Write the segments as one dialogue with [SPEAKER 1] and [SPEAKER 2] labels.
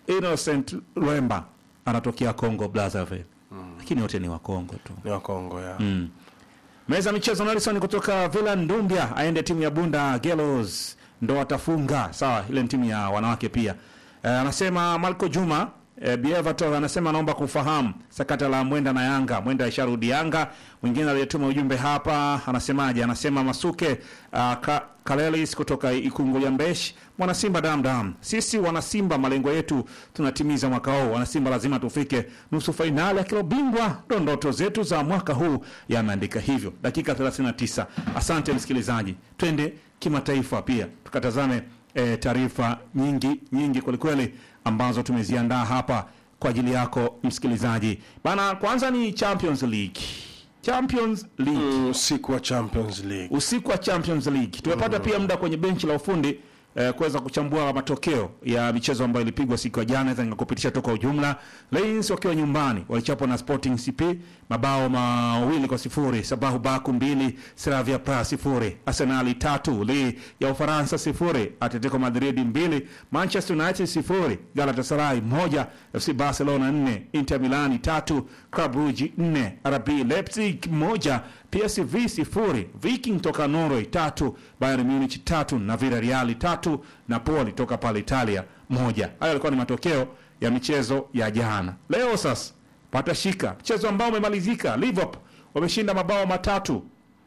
[SPEAKER 1] Innocent Lwemba anatokea Congo Brazzaville, lakini wote ni wa Congo tu.
[SPEAKER 2] Ni wa Kongo ya.
[SPEAKER 1] Mm. Meza michezo Nelson kutoka Villa Ndumbia aende timu ya Bunda Gelos ndo atafunga. Sawa, ile ni timu ya wanawake pia. Eh, anasema Marco Juma eh, Bievato anasema anaomba kufahamu sakata la Mwenda na Yanga. Mwenda isharudi Yanga. Mwingine aliyetuma ujumbe hapa anasemaje? Anasema Masuke uh, ka, Kalelis kutoka Ikungulia Mbeshi. Mwana Simba dam dam. Sisi wana Simba malengo yetu tunatimiza mwaka huu. Wana Simba lazima tufike nusu fainali ya kilo bingwa. Ndo ndoto zetu za mwaka huu yameandika hivyo. Dakika 39. Asante msikilizaji. Twende kimataifa pia. Tukatazame e, taarifa nyingi nyingi kwelikweli ambazo tumeziandaa hapa kwa ajili yako msikilizaji. Bana kwanza ni Champions League. Champions League
[SPEAKER 2] Mm, Usiku wa Champions League.
[SPEAKER 1] usiku wa Champions League tumepata pia muda kwenye benchi la ufundi eh, kuweza kuchambua matokeo ya michezo ambayo ilipigwa siku ya jana, naweza nikakupitisha toka ujumla. Lions wakiwa nyumbani walichapwa na Sporting CP mabao mawili kwa sifuri, Sabahu Baku mbili, Slavia Praha sifuri, Arsenali tatu, Lille ya Ufaransa sifuri, Atletico Madrid mbili, Manchester United sifuri, Galatasaray moja, FC Barcelona nne, Inter Milani tatu, Club Brugge nne, RB Leipzig moja, PSV sifuri, Viking toka Norway tatu, Bayern Munich tatu na Villarreal tatu, Napoli toka pale Italia moja. Hayo yalikuwa ni matokeo ya michezo ya jana. Leo sasa patashika mchezo ambao umemalizika. Liverpool wameshinda mabao matatu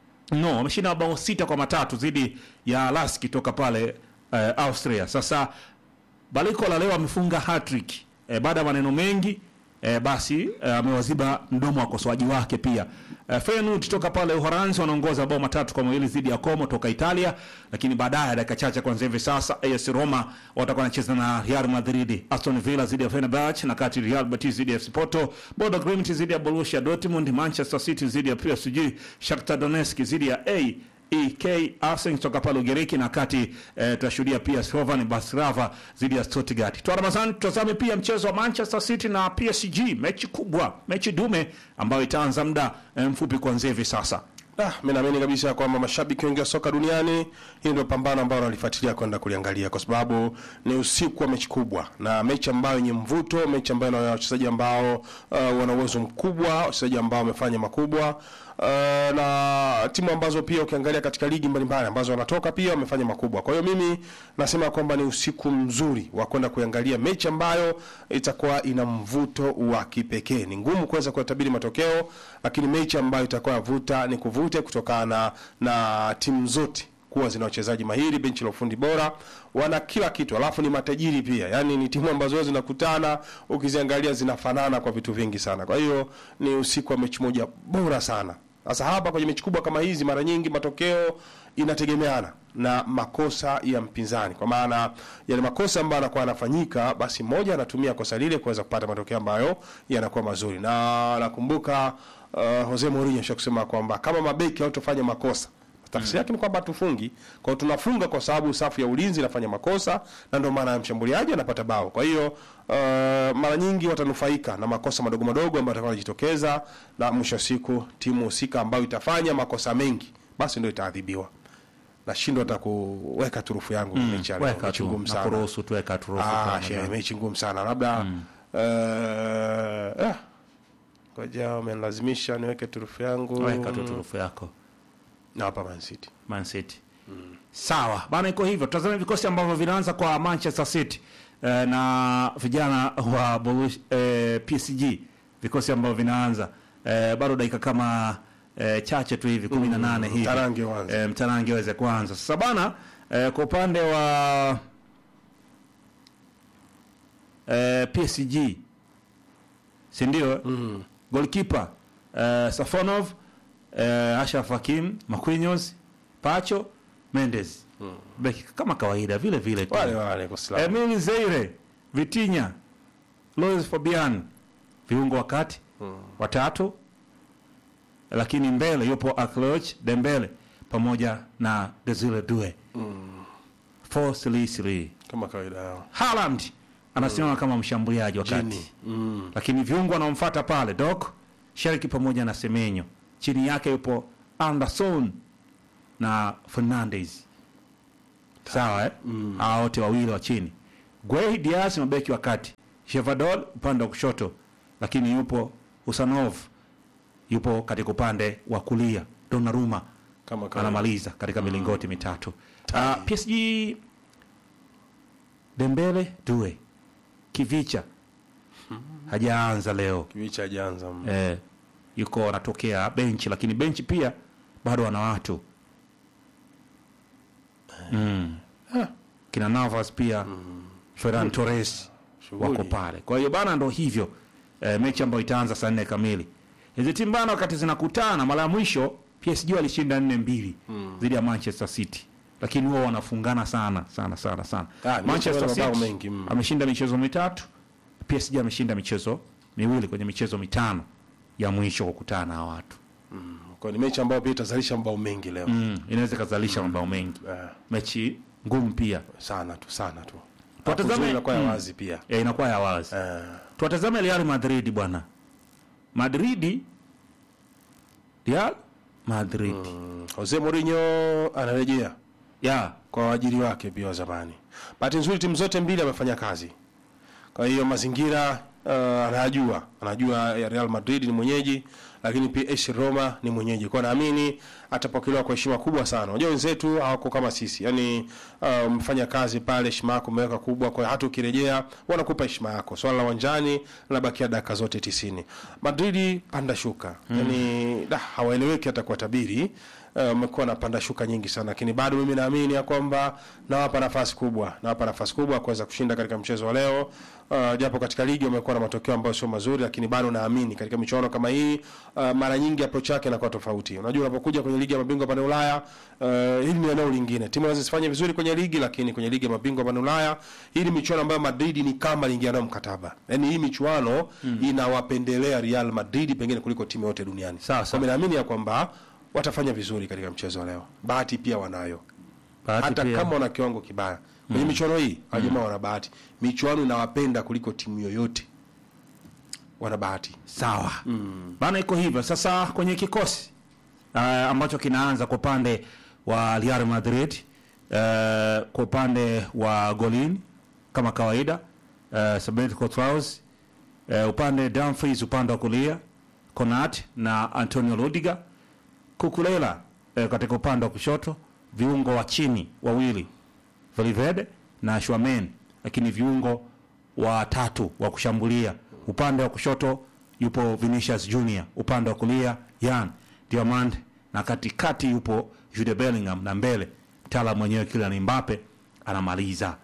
[SPEAKER 1] no, wameshinda mabao sita kwa matatu dhidi ya Lask toka pale eh, Austria. Sasa Balikola leo amefunga hat-trick eh, baada ya maneno mengi eh, basi eh, amewaziba mdomo wa wakosoaji wake pia. Eh, Feyenoord toka pale Uholanzi wanaongoza mabao matatu kwa mawili dhidi ya Como toka Italia, lakini baadaye dakika chache kuanzia hivi sasa AS Roma watakuwa wanacheza na Real Madrid, Aston Villa dhidi ya Fenerbahce, na kati Real Betis dhidi ya FC Porto, Bodo Glimt dhidi ya Borussia Dortmund, Manchester City dhidi ya PSG, Shakhtar Donetsk dhidi ya A EK Arsenal kutoka pale Ugiriki na kati eh, tutashuhudia pia Slovan Bratislava dhidi ya Stuttgart. Toa Ramadhani, tutazame pia mchezo wa Manchester City na PSG, mechi kubwa, mechi dume ambayo itaanza muda eh, mfupi kuanzia hivi sasa.
[SPEAKER 2] Ah, mimi naamini kabisa kwamba mashabiki wengi wa soka duniani hii ndio pambano ambalo wanalifuatilia kwenda kuliangalia kwa sababu ni usiku wa mechi kubwa na mechi ambayo yenye mvuto, mechi ambayo ina wachezaji ambao uh, wana uwezo mkubwa, wachezaji ambao wamefanya makubwa uh, na timu ambazo pia ukiangalia katika ligi mbalimbali ambazo wanatoka pia wamefanya makubwa. Kwa hiyo mimi nasema kwamba ni usiku mzuri wa kwenda kuangalia mechi ambayo itakuwa ina mvuto wa kipekee. Ni ngumu kuweza kuyatabiri matokeo, lakini mechi ambayo itakuwa yavuta ni kuvute kutokana na timu zote kuwa zina wachezaji mahiri, benchi la ufundi bora, wana kila kitu, alafu ni matajiri pia. Yani ni timu ambazo zinakutana, ukiziangalia zinafanana kwa vitu vingi sana. Kwa hiyo ni usiku wa mechi moja bora sana. Sasa hapa kwenye mechi kubwa kama hizi, mara nyingi matokeo inategemeana na makosa ya mpinzani, kwa maana yale makosa ambayo anakuwa anafanyika, basi mmoja anatumia kosa lile kuweza kupata matokeo ambayo yanakuwa mazuri. Na nakumbuka uh, Jose Mourinho kusema kwamba kama mabeki hawatofanya makosa tafsiri yake ni kwamba hatufungi. Kwa hiyo tunafunga kwa sababu safu ya ulinzi inafanya makosa na ndio maana mshambuliaji anapata bao. Kwa hiyo uh, mara nyingi watanufaika na makosa madogo madogo ambayo yatakuwa yanajitokeza, na mwisho wa siku timu husika ambayo itafanya makosa mengi basi ndio itaadhibiwa. Nashindwa hata kuweka turufu yangu mm, mechi ya leo.
[SPEAKER 1] Weka
[SPEAKER 2] Mechi
[SPEAKER 1] tu,
[SPEAKER 2] ngumu sana.
[SPEAKER 1] nakuruhusu tu, weka turufu
[SPEAKER 2] Ah,
[SPEAKER 1] kama
[SPEAKER 2] shehe,
[SPEAKER 1] ndio.
[SPEAKER 2] mechi ngumu sana. Labda eh, ah, ngoja wamenilazimisha niweke turufu yangu.
[SPEAKER 1] Weka tu turufu yako
[SPEAKER 2] Na hapa Man City.
[SPEAKER 1] Man City. Sawa bana, iko hivyo. Tutazame vikosi ambavyo vinaanza kwa Manchester City eh, na vijana wa Borussia, eh, PSG, vikosi ambavyo vinaanza eh, bado dakika kama eh, chache tu hivi kumi na nane hivi
[SPEAKER 2] mtarange uanze.
[SPEAKER 1] eh, mtarange weze kuanza sasa bana. Eh, kwa upande wa eh, PSG si ndio? mm. Goalkeeper eh, Safonov eh, Ashraf Hakim, Marquinhos, Pacho, Mendes beki kama kawaida vile vile tu.
[SPEAKER 2] Wale wale kwa Slav.
[SPEAKER 1] Emil Zeire, Vitinha, Luis Fabian, viungo wakati watatu, lakini mbele yupo Akloj Dembele pamoja na Desire Due 4-3-3.
[SPEAKER 2] kama kawaida yao.
[SPEAKER 1] Haaland anasimama kama mshambuliaji wakati
[SPEAKER 2] Jini. Mm.
[SPEAKER 1] lakini viungo wanaomfuata pale Dok Sheriki pamoja na Semenyo, chini yake yupo Anderson na Fernandes. Sawa eh? Hawa wote wawili wa chini. Gueye Diaz mabeki wa kati, Shevadol upande wa kushoto, lakini yupo Usanov yupo katika upande wa kulia. Donnarumma
[SPEAKER 2] kama kama
[SPEAKER 1] anamaliza katika milingoti mitatu. Uh, PSG Dembele Due Kivicha hajaanza leo
[SPEAKER 2] kiwicha hajaanza mm.
[SPEAKER 1] eh, yuko anatokea benchi, lakini benchi pia bado wana watu mm. kina Navas pia Ferran Torres
[SPEAKER 2] Shughuli.
[SPEAKER 1] wako pale. Kwa hiyo bana, ndo hivyo eh, mechi ambayo itaanza saa nne kamili. Hizi timu bana, wakati zinakutana mara ya mwisho PSG walishinda nne mbili dhidi ya Manchester City, lakini wao wanafungana sana sana sana sana.
[SPEAKER 2] Ah, ni
[SPEAKER 1] Manchester
[SPEAKER 2] mabao
[SPEAKER 1] City
[SPEAKER 2] mengi, mm.
[SPEAKER 1] ameshinda michezo mitatu, PSG ameshinda michezo miwili kwenye michezo mitano ya mwisho kukutana na hawa watu
[SPEAKER 2] kwa ni mechi ambayo pia itazalisha mabao mengi leo
[SPEAKER 1] mm, inaweza ikazalisha mabao mengi,
[SPEAKER 2] eh,
[SPEAKER 1] mechi ngumu pia
[SPEAKER 2] sana tu sana tu
[SPEAKER 1] Tuwatazame-
[SPEAKER 2] Alafu inakuwa ya
[SPEAKER 1] mm.
[SPEAKER 2] wazi pia
[SPEAKER 1] ya inakuwa ya wazi.
[SPEAKER 2] eh,
[SPEAKER 1] Tuwatazame Real Madrid bwana. Madrid Real Madrid.
[SPEAKER 2] mm, Jose Mourinho anarejea
[SPEAKER 1] Ya,
[SPEAKER 2] kwa waajiri wake pia wa zamani. Bahati nzuri timu zote mbili amefanya kazi, kwa hiyo mazingira uh, anajua anajua ya Real Madrid ni mwenyeji, lakini pia AS Roma ni mwenyeji, kwa naamini atapokelewa kwa heshima kubwa sana. Unajua wenzetu hawako kama sisi, yani uh, mfanya kazi pale, heshima yako umeweka kubwa, kwa hiyo hata ukirejea wanakupa heshima yako. Swala la uwanjani linabakia dakika zote tisini. Madrid panda shuka, yani da, hawaeleweki hata kwa tabiri umekuwa na panda shuka nyingi sana, lakini bado mimi naamini ya kwamba nawapa nafasi kubwa, nawapa nafasi kubwa kuweza kushinda katika mchezo wa leo. Uh, japo katika ligi wamekuwa na matokeo ambayo sio mazuri, lakini bado naamini katika michuano kama hii uh, mara nyingi approach yake inakuwa tofauti. Unajua, unapokuja kwenye ligi ya mabingwa pale Ulaya uh, hili ni eneo lingine, timu inaweza zifanye vizuri kwenye ligi, lakini kwenye ligi ya mabingwa pale Ulaya hii ni michuano ambayo Madrid ni kama aliingia nayo mkataba, yani hii michuano inawapendelea Real Madrid pengine kuliko timu yote duniani.
[SPEAKER 1] Sawa,
[SPEAKER 2] Kwa
[SPEAKER 1] sawa.
[SPEAKER 2] mimi naamini ya kwamba watafanya vizuri katika mchezo wa leo. Bahati pia wanayo,
[SPEAKER 1] bahati
[SPEAKER 2] hata
[SPEAKER 1] pia.
[SPEAKER 2] kama wana kiwango kibaya kwenye michuano hii. Wajamaa wana bahati, michuano inawapenda kuliko timu yoyote, wana bahati.
[SPEAKER 1] Sawa bana, iko hivyo sasa. Kwenye kikosi uh, ambacho kinaanza kwa upande wa Real Madrid uh, kwa upande wa golini kama kawaida uh, Samuel Courtois uh, upande Dumfries, upande wa kulia Konat na Antonio Rudiger, Kukulela uh, katika upande wa kushoto, viungo wa chini wawili Valverde na Schwamen, lakini viungo watatu wa kushambulia. Upande wa kushoto yupo Vinicius Junior, upande wa kulia Yan Diamand, na katikati yupo Jude Bellingham, na mbele mtaalamu mwenyewe Kylian Mbappe anamaliza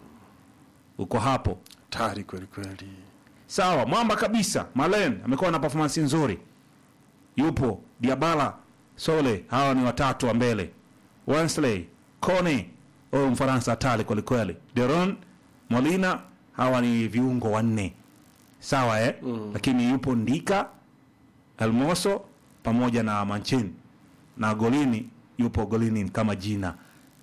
[SPEAKER 1] uko hapo.
[SPEAKER 2] Tayari kweli kweli.
[SPEAKER 1] Sawa, mwamba kabisa. Malen amekuwa na performance nzuri, yupo Diabala, Sole, hawa ni watatu wa mbele. Wensley, Kone, huyo Mfaransa hatari kwelikweli. Deron, Molina, hawa ni viungo wanne. Sawa eh? Lakini yupo Ndika, Elmoso pamoja na Manchin na golini yupo golini kama jina.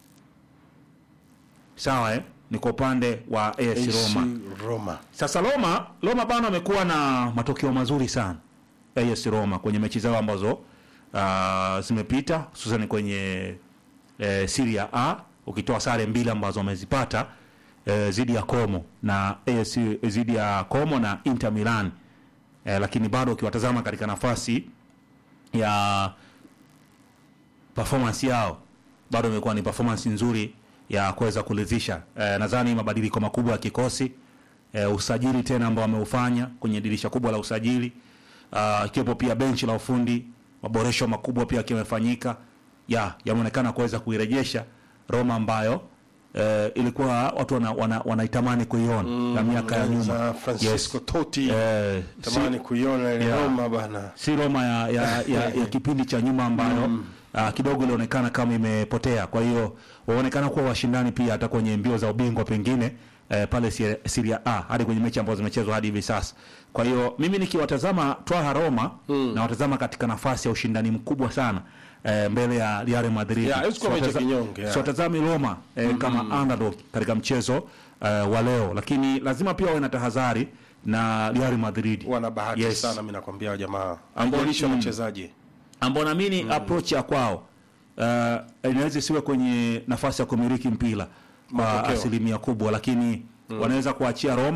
[SPEAKER 1] Sawa eh? Ni kwa upande wa AS
[SPEAKER 2] AC
[SPEAKER 1] Roma.
[SPEAKER 2] Roma.
[SPEAKER 1] Sasa Roma, Roma bana wamekuwa na matokeo mazuri sana AS Roma kwenye mechi zao ambazo uh, zimepita hususan kwenye eh, Serie A ukitoa sare mbili ambazo wamezipata eh, zidi ya Como na AS zidi ya Como na Inter Milan eh, lakini bado ukiwatazama katika nafasi ya performance yao bado imekuwa ni performance nzuri ya kuweza kuridhisha. Eh, nadhani mabadiliko makubwa ya kikosi eh, usajili tena ambao wameufanya kwenye dirisha kubwa la usajili ah, ikiwepo pia benchi la ufundi, maboresho makubwa pia yakiwa yamefanyika ya yameonekana kuweza kuirejesha Roma ambayo eh, ilikuwa watu wana, wana, wanaitamani kuiona ya miaka ya nyuma
[SPEAKER 2] Za Francisco Totti.
[SPEAKER 1] eh,
[SPEAKER 2] Tamani kuiona ile
[SPEAKER 1] Yeah.
[SPEAKER 2] Roma bana.
[SPEAKER 1] si Roma ya, ya, ya, ya kipindi cha nyuma ambayo ah, kidogo ilionekana kama imepotea. Kwa hiyo waonekana kuwa washindani pia hata kwenye mbio za ubingwa pengine eh, pale Serie- Serie A hadi kwenye mechi ambazo zimechezwa hadi hivi sasa. Kwa hiyo mimi nikiwatazama Twaha Roma na watazama katika nafasi ya ushindani mkubwa sana eh, mbele ya Real Madrid.
[SPEAKER 2] Yeah, haiwezi kuwa mechi ya
[SPEAKER 1] Siwataza-
[SPEAKER 2] kinyonge, yeah.
[SPEAKER 1] siwatazami Roma eh, kama underdog katika mchezo eh, wa leo, lakini lazima pia wawe na tahadhari na Real Madrid
[SPEAKER 2] Wana bahati
[SPEAKER 1] Yes.
[SPEAKER 2] sana mimi nakwambia hao jamaa.
[SPEAKER 1] Ambao-
[SPEAKER 2] Haijalishi
[SPEAKER 1] mm.
[SPEAKER 2] wachezaji.
[SPEAKER 1] ambao naamini approach ya kwao uh, inaweza isiwe kwenye nafasi ya kumiliki mpira kwa
[SPEAKER 2] Matokeo.
[SPEAKER 1] asilimia kubwa, lakini wanaweza kuachia Roma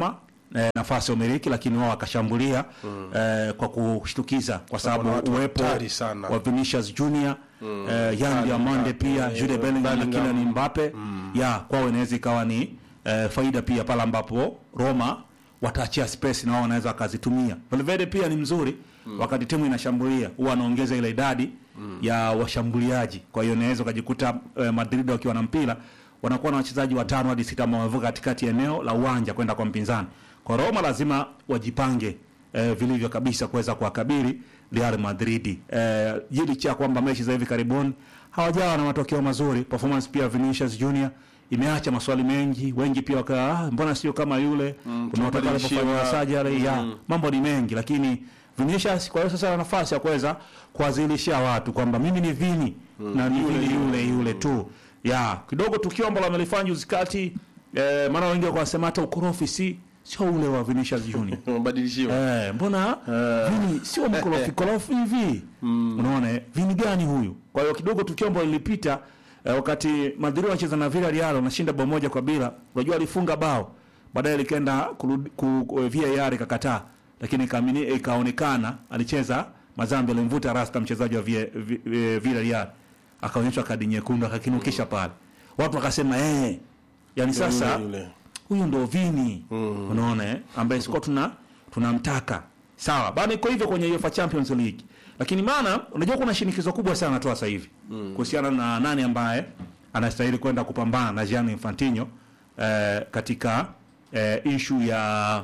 [SPEAKER 1] eh, nafasi ya umiliki, lakini wao wakashambulia eh, kwa kushtukiza kwa
[SPEAKER 2] Sababu
[SPEAKER 1] sababu
[SPEAKER 2] wana watu
[SPEAKER 1] uwepo
[SPEAKER 2] hatari sana.
[SPEAKER 1] wa Vinicius Junior eh, Yan Diamande pia Jude Bellingham na
[SPEAKER 2] Bellingham.
[SPEAKER 1] Kylian Mbappe ya kwao inaweza ikawa ni eh, faida pia pale ambapo Roma wataachia space na wao wanaweza wakazitumia. Valverde pia ni mzuri wakati timu inashambulia, huwa anaongeza ile idadi ya washambuliaji. Kwa hiyo inaweza ukajikuta eh, Madrid wakiwa na mpira wanakuwa na wachezaji watano hadi sita ambao wamevuka katikati ya eneo la uwanja kwenda kwa mpinzani. Kwa Roma lazima wajipange eh, vilivyo kabisa kuweza kuwakabili Real Madrid. Eh, licha ya kwamba mechi za hivi karibuni hawajawa na matokeo mazuri, performance pia Vinicius Junior imeacha maswali mengi, wengi pia waka ah, mbona sio kama yule mm, unaotaka
[SPEAKER 2] tumebadilishiwa.
[SPEAKER 1] alipofanya surgery ya mambo ni mengi, lakini Vinicius kwa hiyo sasa ana nafasi ya kuweza kuwazilishia watu kwamba mimi ni Vini na ni Vini yule yule tu ya kidogo tukio ambalo amelifanya juzi kati eh, maana wengi wako wasema hata ukorofi si sio ule wa Vinicius Junior
[SPEAKER 2] Wamebadilishiwa.
[SPEAKER 1] Eh, mbona Vini sio mkorofi korofi hivi? Unaona eh, Vini gani huyu? Kwa hiyo kidogo tukio ambalo lilipita eh, wakati Madrid wanacheza na Villarreal wanashinda bao moja kwa bila. Unajua alifunga bao. Baadaye likaenda kurudi ku, ku, VAR ikakataa. Lakini ikaamini ikaonekana alicheza Mazambi alimvuta rasta mchezaji wa Vi- Vi- Vi- Villarreal. Akaonyeshwa kadi nyekundu akakinukisha pale. Watu wakasema eh yani sasa
[SPEAKER 2] Yule, yule.
[SPEAKER 1] huyu ndo Vini unaona eh, ambaye sikuwa tuna tunamtaka sawa bana. Iko hivyo kwenye UEFA Champions League, lakini maana unajua kuna shinikizo kubwa sana tu sasa hivi kuhusiana na nani ambaye anastahili kwenda kupambana na Gianni Infantino eh, katika eh, issue ya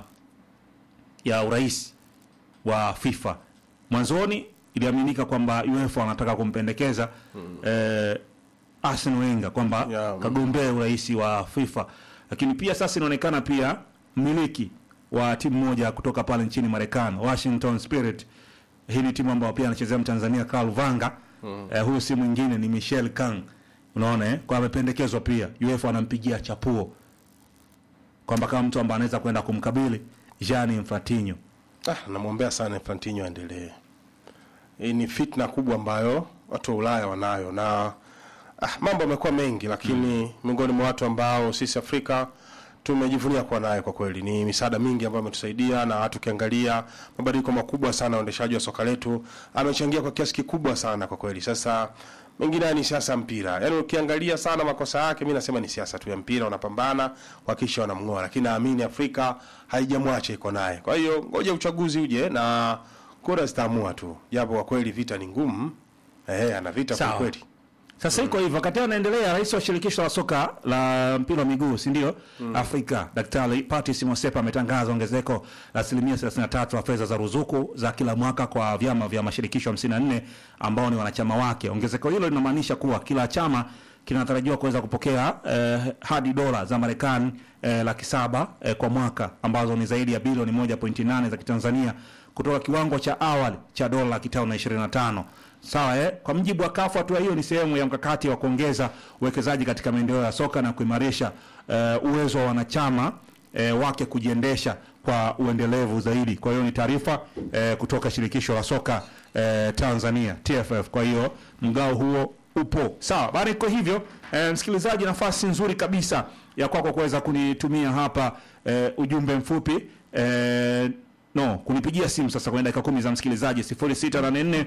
[SPEAKER 1] ya urais wa FIFA. Mwanzoni iliaminika kwamba UEFA wanataka kumpendekeza eh, Arsene Wenger kwamba
[SPEAKER 2] Yeah, mm.
[SPEAKER 1] kagombee urais wa FIFA, lakini pia sasa inaonekana pia mmiliki wa timu moja kutoka pale nchini Marekani, Washington Spirit. Hii ni timu ambayo pia anachezea Mtanzania Karl Vanga. Eh, huyu si mwingine ni Michel Kang. Unaona eh? Kwa amependekezwa pia. UEFA wanampigia chapuo kwamba kama mtu ambaye anaweza kwenda kumkabili Gianni Infantino.
[SPEAKER 2] Ah, namwombea sana Infantino aendelee. Hii ni fitna kubwa ambayo watu wa Ulaya wanayo na ah, mambo yamekuwa mengi, lakini miongoni mwa watu ambao sisi Afrika tumejivunia kuwa naye kwa kweli ni misaada mingi ambayo ametusaidia, na hata ukiangalia mabadiliko makubwa sana ya uendeshaji wa soka letu amechangia kwa kiasi kikubwa sana kwa kweli. Sasa mengine haya ni siasa ya mpira, yaani ukiangalia sana makosa yake, mi nasema ni siasa tu ya mpira, wanapambana kuhakikisha wanamng'oa, lakini naamini Afrika haijamwacha iko naye. Kwa hiyo ngoja uchaguzi uje na kura zitaamua tu, japo kwa kweli vita ni ngumu. Eh, ana vita kwa
[SPEAKER 1] Sawa.
[SPEAKER 2] kweli.
[SPEAKER 1] Sasa iko hivyo, wakati anaendelea, rais wa shirikisho la soka la mpira wa miguu si ndio, Afrika Daktari Patrice Motsepe ametangaza ongezeko la asilimia 33 la fedha za ruzuku za kila mwaka kwa vyama vya mashirikisho 54 ambao ni wanachama wake. Ongezeko hilo linamaanisha kuwa kila chama kinatarajiwa kuweza kupokea eh, hadi dola za Marekani eh, laki saba eh, kwa mwaka ambazo ni zaidi ya bilioni 1.8 za Kitanzania kutoka kiwango cha awali cha dola laki tano na ishirini na tano. Sawa eh? Kwa mjibu wa kafu hatua hiyo ni sehemu ya mkakati wa kuongeza uwekezaji katika maendeleo ya soka na kuimarisha eh, uwezo wa wanachama eh, wake kujiendesha kwa uendelevu zaidi. Kwa hiyo ni taarifa eh, kutoka shirikisho la soka eh, Tanzania TFF. Kwa hiyo mgao huo upo sawa. Bado iko hivyo eh, msikilizaji, nafasi nzuri kabisa ya kwako kuweza kunitumia hapa eh, ujumbe mfupi eh, no kunipigia simu sasa kwenye dakika kumi za msikilizaji 0684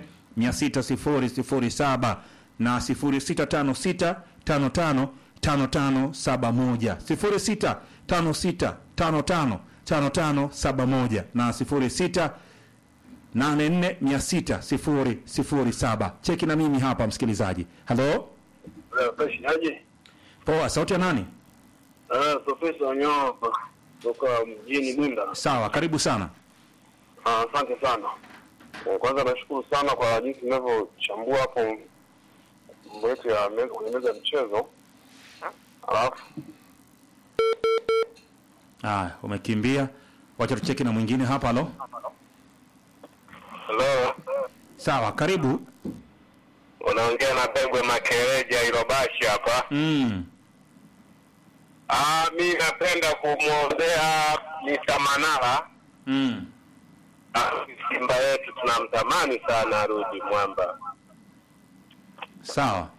[SPEAKER 1] 60007 na 0656 55 5571 0656 55 5571 na 06 8460007 cheki na mimi hapa msikilizaji halo
[SPEAKER 3] Aje?
[SPEAKER 1] poa sauti ya nani
[SPEAKER 3] Ah, Profesa Wanyoa hapa kutoka mjini Bunda.
[SPEAKER 1] sawa karibu sana
[SPEAKER 3] Ah, Asante sana. Eh, Kwanza nashukuru sana kwa jinsi mnavyochambua hapo mambo yetu ya meza kwenye meza ya mchezo. Alafu
[SPEAKER 1] haya umekimbia wacha tucheki na mwingine hapa halo
[SPEAKER 3] hello,
[SPEAKER 1] sawa karibu
[SPEAKER 3] unaongea na Pegwe Makereja Irobashi hapa.
[SPEAKER 1] mm.
[SPEAKER 3] Ah, mi napenda kumwombea Mr. Manara.
[SPEAKER 1] Mm.
[SPEAKER 3] Ah, Simba yetu tunamtamani sana arudi mwamba.
[SPEAKER 1] sawa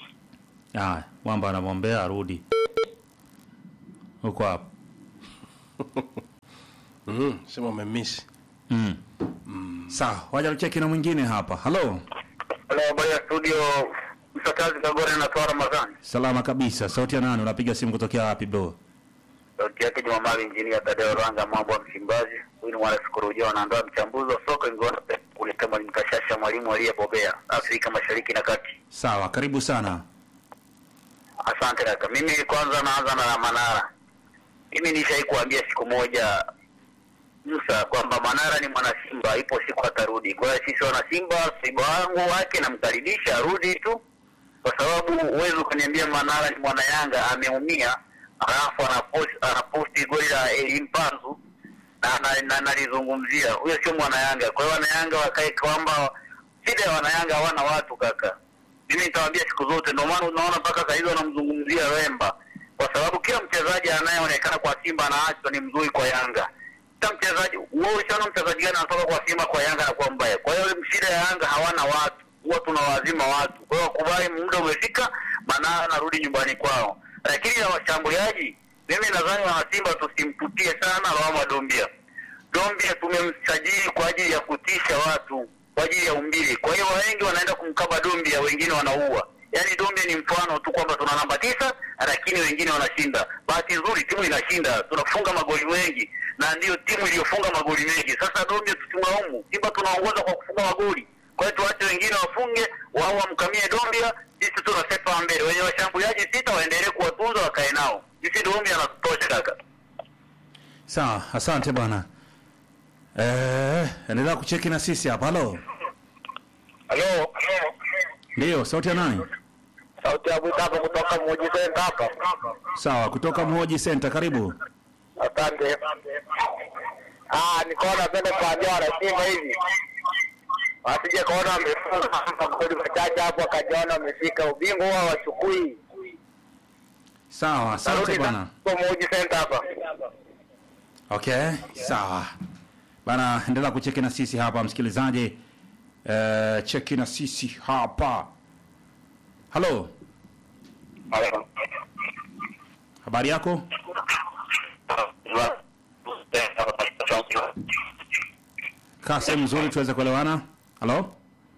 [SPEAKER 1] haya mwamba anamwombea arudi huko hapo
[SPEAKER 2] Mhm, sema umemiss.
[SPEAKER 1] Mm. Sawa, wacha tucheki na mwingine hapa. Halo.
[SPEAKER 3] Halo, habari ya studio. Msakazi Kagore na Toa Ramadhani.
[SPEAKER 1] Salama kabisa. Sauti ya nani? Unapiga simu kutokea wapi bro?
[SPEAKER 3] Sauti yake Jumamali Injinia Tadeo Ranga mambo ya Msimbazi. Huyu ni mwana sikurujia wanaandaa mchambuzi wa soka ingiona kuleta mwalimu Kashasha mwalimu aliyebobea Afrika Mashariki na Kati.
[SPEAKER 1] Sawa, karibu sana.
[SPEAKER 3] Asante kaka. Mimi kwanza naanza na Manara. Mimi nishai kuambia siku moja Musa kwamba Manara ni mwana Simba, ipo siku atarudi. Kwa hiyo sisi wana Simba, Simba wangu wake namkaribisha arudi tu, kwa sababu huwezi ukaniambia Manara ni mwana Yanga ameumia, alafu anaposti anaposti goli la Elimpanzu na na- na nalizungumzia, huyo sio mwana Yanga. Kwa hiyo wana Yanga wakae kwamba shida ya wana Yanga hawana watu kaka. Mimi nitawaambia siku zote, ndio maana unaona mpaka saa hizi wanamzungumzia Wemba, kwa sababu kila mchezaji anayeonekana kwa Simba anaachwa ni mzuri kwa Yanga. Kila mchezaji wewe ushaona mchezaji gani anatoka kwa Simba kwa Yanga na kwa mbaya. Kwa hiyo shida ya Yanga hawana watu, huwa tunawazima watu. Kwa hiyo wakubali, muda umefika, Manara anarudi nyumbani kwao. Lakini ya washambuliaji, mimi nadhani wana Simba tusimtutie sana lawama Dombia. Dombia tumemsajili kwa ajili ya kutisha watu kwa ajili ya umbili. Kwa hiyo wengi wanaenda kumkaba Dombia, wengine wanaua. Yaani Dombia ni mfano tu kwamba tuna namba tisa, lakini wengine wanashinda. Bahati nzuri timu inashinda, tunafunga magoli mengi na ndiyo timu iliyofunga magoli mengi. Sasa Dombia tusimlaumu, Simba tunaongoza kwa kufunga magoli. Kwa hiyo tuache wengine wafunge, wao wamkamie Dombia, sisi tunasepa mbele. Wenye washambuliaji sita waendelee kuwatunza, wakae nao. Sisi Dombia anatutosha kaka.
[SPEAKER 1] Sawa, asante bwana. Eh, endelea kucheki na sisi hapa. Halo.
[SPEAKER 3] Halo.
[SPEAKER 1] Ndio, sauti ya nani?
[SPEAKER 3] Sauti ya Butapa kutoka Mwoji Center hapa.
[SPEAKER 1] Sawa, kutoka Mhoji Center, karibu.
[SPEAKER 3] Asante. Ah, nikaona napenda kuambia wana Simba hivi. Wasije kaona wamefunga magoli machache hapo akajiona wamefika ubingwa huwa wachukui.
[SPEAKER 1] Sawa, asante bwana.
[SPEAKER 3] kwa Mwoji Center hapa.
[SPEAKER 1] Okay, sawa bana, endelea kucheki na sisi hapa msikilizaji. Eh, cheki na sisi hapa. Halo, habari yako? Kaa sehemu nzuri tuweze kuelewana. Halo.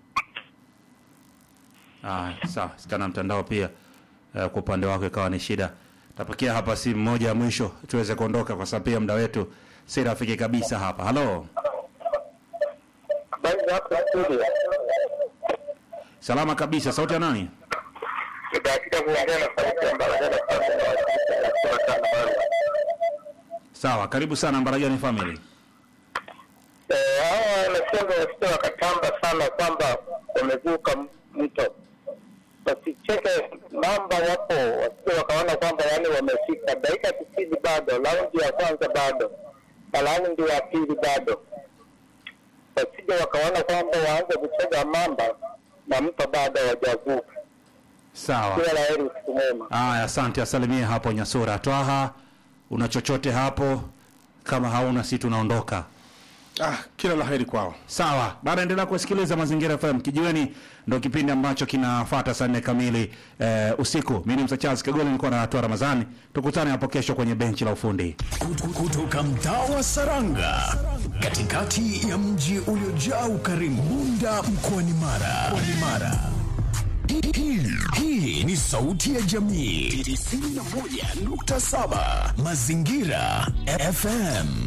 [SPEAKER 1] Ah, sawa, sikana mtandao pia eh, kwa upande wako ikawa ni shida. Tapakia hapa simu moja ya mwisho tuweze kuondoka kwa sababu pia muda wetu si rafiki kabisa hapa. Halo.
[SPEAKER 3] Habari za hapo studio.
[SPEAKER 1] Salama kabisa. Sauti ya nani?
[SPEAKER 3] Nibahatika kuongea na sauti ya Mbaragada Family na wasisi na kutoka sana bado.
[SPEAKER 1] Sawa, karibu sana Mbaragani family.
[SPEAKER 3] Eh, hawa wanacheza wasije wakatamba sana kwamba wamevuka mto. Wasicheke namba wapo, wasije wakaona kwamba yani wamefika dakika tisini bado, raundi ya kwanza bado na raundi ya pili bado. Wasije wakaona kwamba waanze kucheza mamba na mto bado hawajavuka.
[SPEAKER 1] Sawa.
[SPEAKER 3] Kila la heri, usiku mwema.
[SPEAKER 1] Aya, asante. Asalimie hapo Nyasura. Twaha, una chochote hapo? Kama hauna, si tunaondoka.
[SPEAKER 2] Ah, kila laheri kwao.
[SPEAKER 1] Sawa, baada endelea kusikiliza Mazingira FM. Kijiweni ndo kipindi ambacho kinafuata saa nne kamili eh, usiku. Mimi ni Msa Charles Kagole, nilikuwa na Hatua Ramadhani. Tukutane hapo kesho kwenye benchi la ufundi.
[SPEAKER 4] kutoka mtaa wa Saranga katikati ya mji uliojaa ukarimu Bunda mkoani Mara. Mkoani Mara. Hii- hii- Hii ni sauti ya jamii 91.7 Mazingira FM.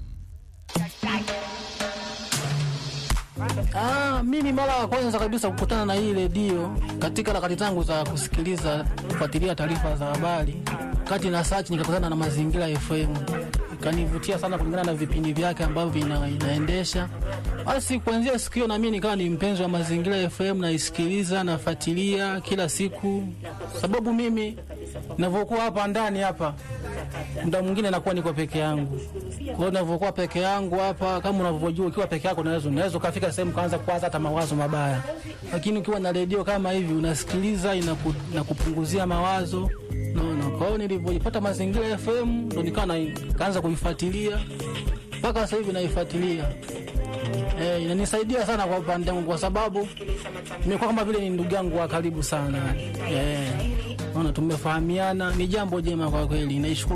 [SPEAKER 5] Ah, mimi mara ya kwanza kabisa kukutana na hii redio katika harakati zangu za kusikiliza kufuatilia taarifa za habari, kati na search nikakutana na Mazingira FM, ikanivutia sana kulingana na vipindi vyake ambavyo vina, inaendesha. Basi kuanzia siku hiyo na mimi nikawa ni mpenzi wa Mazingira FM, naisikiliza nafuatilia kila siku, sababu mimi ninavyokuwa hapa ndani hapa muda mwingine nakuwa niko peke yangu. Kwa hiyo ninavyokuwa peke yangu hapa, kama unavyojua, ukiwa peke yako unaweza unaweza ukafika sehemu kaanza kuwaza hata mawazo mabaya, lakini ukiwa na redio kama hivi unasikiliza, inaku, inakupunguzia mawazo naona. Kwa hiyo nilivyoipata Mazingira FM ndo nikawa na- kaanza kuifuatilia mpaka sasa hivi naifuatilia. Eh, inanisaidia sana kwa upande wangu kwa sababu nimekuwa kama vile ni ndugu yangu wa karibu sana. Eh, naona tumefahamiana, ni jambo jema kwa kweli. Naishukuru